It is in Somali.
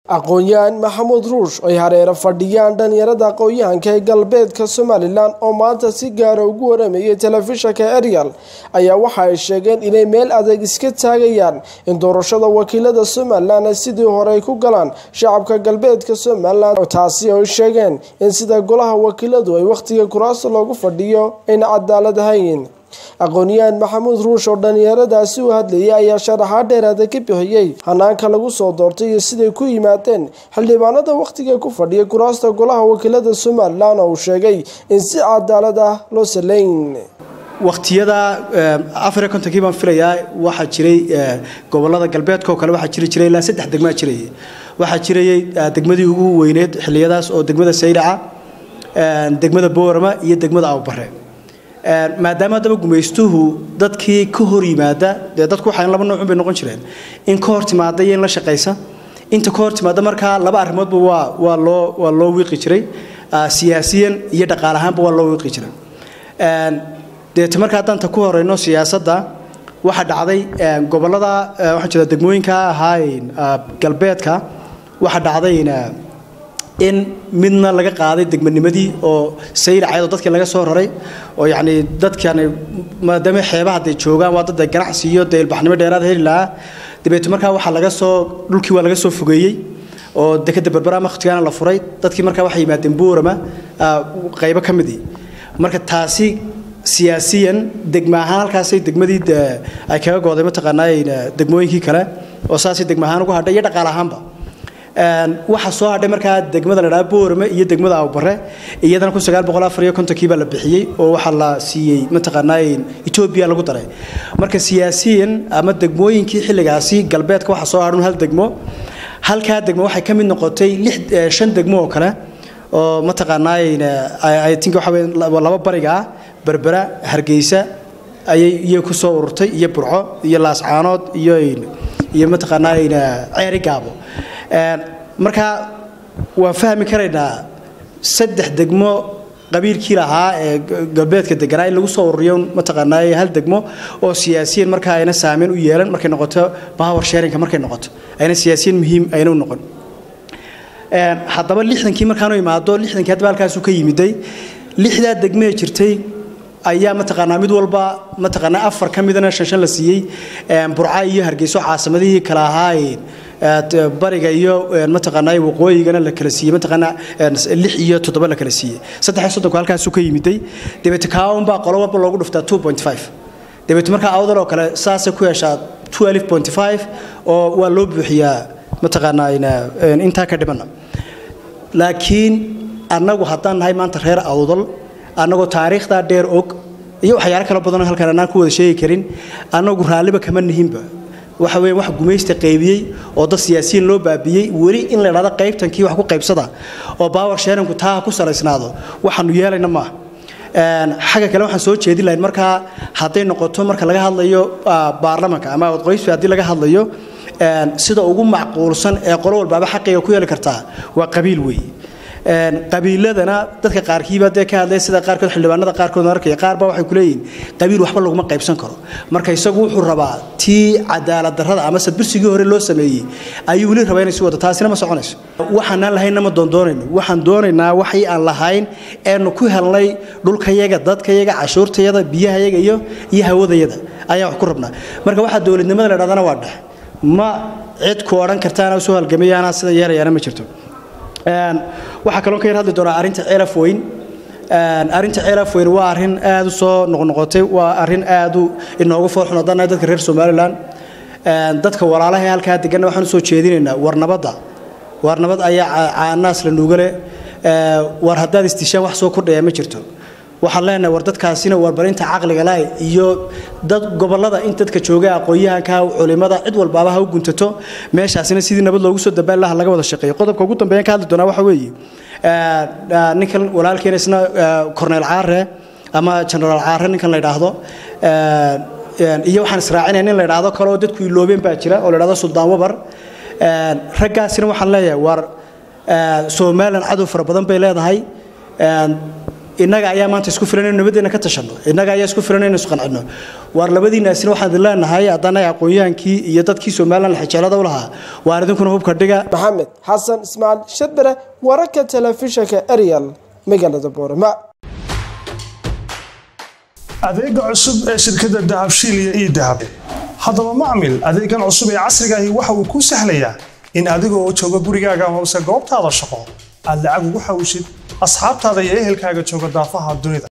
aqoon-yahan maxamuud ruush ay hareero fadhiyaan dhalinyarada aqoon-yahanka ee galbeedka somalilan oo maanta si gaara ugu waramayay telefishanka eryal ayaa waxa ay sheegeen inay meel adeeg iska taagayaan in doorashada wakiilada somalilan ay sidii hore ay ku galaan shacabka galbeedka somalilan taasi ay sheegeen in sida golaha wakiiladu ay wakhtiga kuraasta loogu fadhiyo ayna cadaalad ahayn aqoon-yahan maxamuud ruush oo dhalinyaradaasi u hadlayay ayaa sharaxaad dheeraada ka bixiyey hanaanka lagu soo doortay iyo siday ku yimaadeen xildhibaanada wakhtiga ku fadhiya kuraasta golaha wakiilada somalilan oo uu sheegay in si cadaalad ah loo saleyn wakhtiyada afariyo kontonkii baan filayaa waxaa jiray gobolada galbeedka oo kale waxaa jiri jiray ilaa saddex degmaa jirayay waxaa jirayay degmadii ugu weyneed xilliyadaas oo degmada saylaca degmada boorama iyo degmada awbare maadaama haddaba gumaystuhu dadkii ka hor yimaada dee dadku waxaa laba noocun bay noqon jireen in ka hor timaada iyo in la shaqaysa inta ka hor timaada markaa laba arrimoodba waa waa loo waa loo wiiqi jiray siyaasiyan iyo dhaqaale ahaanba waa loo wiiqi jiray deeta marka haddaan ta ku horeyno siyaasadda waxaa dhacday gobolada waxaa jira degmooyinka ahaa galbeedka waxaa dhacday in midna laga qaaday degmanimadii oo saylaceedoo dadkii laga soo raray oo yacni dadkani maadaama xeebaha hadday joogaan waa dad ganacsi iyo dee ilbaxnimo dheeraad heli lahaa dabeeto markaa waxaa laga soo dhulkii waa laga soo fogeeyey oo dekeda berbera wakhtigaana la furay dadkii markaa waxay yimaadeen boorama qaybo ka midii marka taasi siyaasiyan degma ahaan halkaasay degmadii ay kaga gooday mataqaanaa degmooyinkii kale oo saasay degma ahaan ugu hadhay iyo dhaqaale ahaanba waxaa soo hadhay markaa degmada la dhaha boorame iyo degmada awbare iyadana kun sagaal boqol afar iyo kontonkii baa la bixiyey oo waxaa la siiyey mataqaanaa etoobiya lagu daray marka siyaasiyan ama degmooyinkii xilligaasi galbeedka waxaa soo hadhun hal degmo halkaa degmo waxay ka mid noqotay lix shan degmo oo kale oo mataqaanaa i think waxa weye laba bariga ah berbera hargeysa ayay iyo ku soo ururtay iyo burco iyo laascaanood iyo iyo mataqaanaa ceeri gaabo markaa waan fahmi karaynaa saddex degmo qabiilkii lahaa ee galbeedka deganaa in lagu soo ururiyo mataqaanaa hal degmo oo siyaasiyan markaa ayna saameyn u yeelan markay noqoto power sharinka markay noqoto ayna siyaasiyan muhiim ayna u noqon haddaba lixdankii markaanu imaado lixdankii haddaba halkaasuu ka yimiday lixdaa degmee jirtay ayaa mataqaanaa mid walba mataqaanaa afar ka midana shan shan la siiyey burca iyo hargeyso caasimadihii kala ahaayeen bariga iyo mataqaanaa waqooyigana la kala siiyey mataqaanaa lix iyo toddoba la kala siiyey saddex iyo soddonku halkaasuu ka yimiday dabeete kaaunbaa qolo walba loogu dhuftaa two point five dabeete markaa awdal oo kale saasay ku yeeshaa twelve point five oo waa loo buuxiyaa mataqaanaa intaa ka dhimana laakiin annagu haddaan nahay maanta reer awdal annagoo taariikhdaa dheer og iyo waxyaalo kala badanoo halkan anaan ku wada sheegi karin annagu raalliba kama nihinba waxa weeye wax gumaysta qaybiyey oo dad siyaasiyiin loo baabiyey weli in la idhahdo qaybtankii wax ku qaybsada oo baawar sheeranku taa ku salaysnaado waxaanu yeelayna maaha xagga kale waxaan soo jeedin lahayn markaa hadday noqoto marka laga hadlayo baarlamanka ama wadqoysfi haddii laga hadlayo sida ugu macquulsan ee qolo walbaaba xaqiga ku yeeli kartaa waa qabiil weeye qabiiladana dadka qaarkiiba dee ka hadlay sida qaarkood xildhibaanada qaarkood arkaya qaarba waxay ku leeyihiin qabiil waxba laguma qaybsan karo marka isagu wuxuu rabaa tii cadaalad darrada ama sadbirsigii hore loo sameeyey ayuu weli rabaa inay si wado taasina ma soconayso waxaanaan lahaynna ma doondoonayno waxaan doonaynaa waxii aan lahayn eenu ku helnay dhulkayaga dadkayaga cashuurtayada biyahayaga iyo iyo hawadayada ayaan wax ku rabnaa marka waxaa dowladnimada la dhahdana waa dhex ma cid ku odhan kartaana soo halgamayaana sida yeerayaana ma jirto waxaa kaloo ka yar hadli doonaa arrinta ceelaf weyn arrinta ceelaf weyn waa arrin aad u soo noqnoqotay waa arrin aad u inoogu foolxun haddaan nahay dadka reer somalilan dadka walaalaha ee halkaa deganna waxaan u soo jeedinaynaa war nabadda war nabad ayaa caanaas la nuugale war haddaad istishaan wax soo kordhaya ma jirto waxaan leenahay war dadkaasina warbarinta caqliga lahay iyo dad gobolada in dadka jooga aqoon-yahanka culimada cid walbaaba ha u guntato meeshaasina sidii nabad loogu soo dabaan laha laga wada shaqeeyo qodobka ugu dambeeyan ka hadli doonaa waxa weeye ninkan walaalkeena isna corneel caare ama generaal caare ninkan la yidhaahdo iyo waxaan israacinaya nin la yidhaahdo kale oo dadku iloobeen baa jira oo la yidhahdo suldaan wabar raggaasina waxaan leeyahay war somalilan cadow fara badan bay leedahay innaga ayaa maanta isku filan inaynu nabaddeena ka tashanno innaga ayaa isku filan inaynu isqancinno waar labadiinaasina waxaan idin leenahay haddana aqoonyahaankii iyo dadkii somalilan xejeelada u lahaa waar idinkuna hubka dhiga maxamed xasan ismaaciil shadbere wararka telefishinka ariel magaalada boorama adeega cusub ee shirkadda dahabshiil iyo ii dahab haddaba macmil adeegan cusub ee casriga ahi waxa uu kuu sahlayaa in adigoo jooga gurigaaga amase goobtaada shaqo aad lacag ugu xawshid asxaabtaada iyo ehelkaaga jooga daafaha dunida